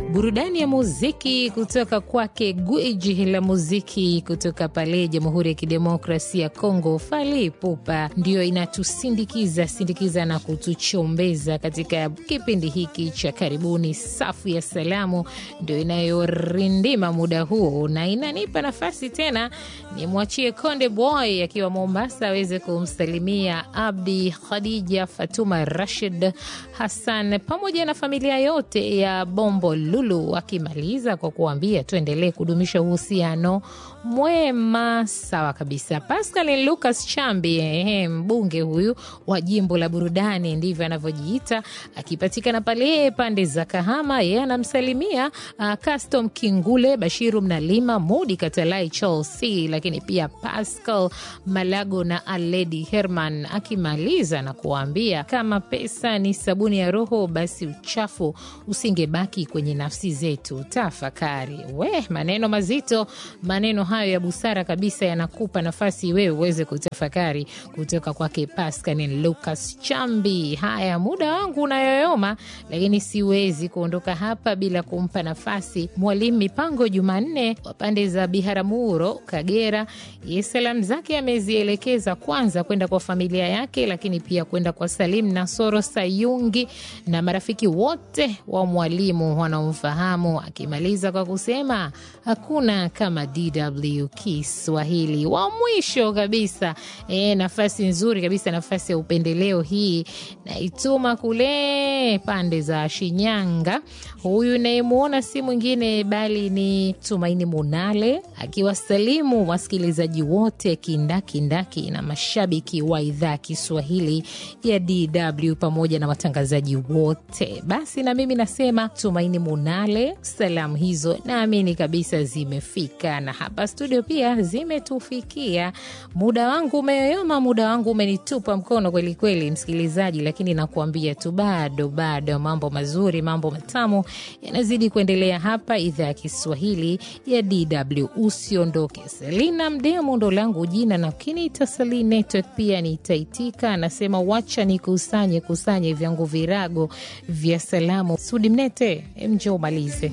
burudani ya muziki kutoka kwake gwiji la muziki kutoka pale Jamhuri ya Kidemokrasia ya Kongo, Fally Ipupa, ndiyo inatusindikiza sindikiza na kutuchombeza katika kipindi hiki cha karibuni. Safu ya salamu ndio inayorindima muda huu na inanipa nafasi tena nimwachie Konde Boy akiwa Mombasa aweze kumsalimia Abdi, Khadija, Fatuma, Rashid, Hassan pamoja na familia yote ya Bombo Lulu, akimaliza kwa kuambia tuendelee kudumisha uhusiano mwema. Sawa kabisa. Pascal Lucas Chambi, ehe, mbunge huyu wa jimbo la burudani, ndivyo anavyojiita, akipatikana pale pande za Kahama. Yeye anamsalimia uh, Custom Kingule, Bashiru Mnalima, Mudi Katalai, Chelsea, lakini pia Pascal Malago na Aledi Herman, akimaliza na kuwaambia kama pesa ni sabuni ya roho, basi uchafu usingebaki kwenye nafsi zetu. Tafakari we, maneno mazito, maneno hayo ya busara kabisa, yanakupa nafasi wewe uweze kutafakari kutoka kwake Pascal Lucas Chambi. Haya, muda wangu unayoyoma, lakini siwezi kuondoka hapa bila kumpa nafasi Mwalimu Mipango Jumanne wa pande za Biharamulo, Kagera. Ye salamu zake amezielekeza kwanza kwenda kwa familia yake, lakini pia kwenda kwa Salim Nasoro Sayungi na marafiki wote wa mwalimu wanaomfahamu, akimaliza kwa kusema hakuna kama DW Kiswahili. Wa mwisho kabisa e, nafasi nzuri kabisa, nafasi ya upendeleo hii naituma kule pande za Shinyanga. Huyu nayemwona si mwingine bali ni Tumaini Munale akiwasalimu wasikilizaji wote kindakindaki na mashabiki wa idhaa Kiswahili ya DW pamoja na watangazaji wote. Basi na mimi nasema Tumaini Munale, salamu hizo naamini kabisa zimefika, na hapa studio pia zimetufikia. Muda wangu umeyoyoma, muda wangu umenitupa mkono kwelikweli, msikilizaji, lakini nakuambia tu bado bado mambo mazuri, mambo matamu yanazidi kuendelea hapa idhaa ya Kiswahili ya DW. Usiondoke. Selina Mdemo ndo langu jina, na ukiniita Sali Network pia nitaitika. Anasema wacha nikusanye kusanye vyangu virago vya salamu. Sudi Mnete, mje umalize.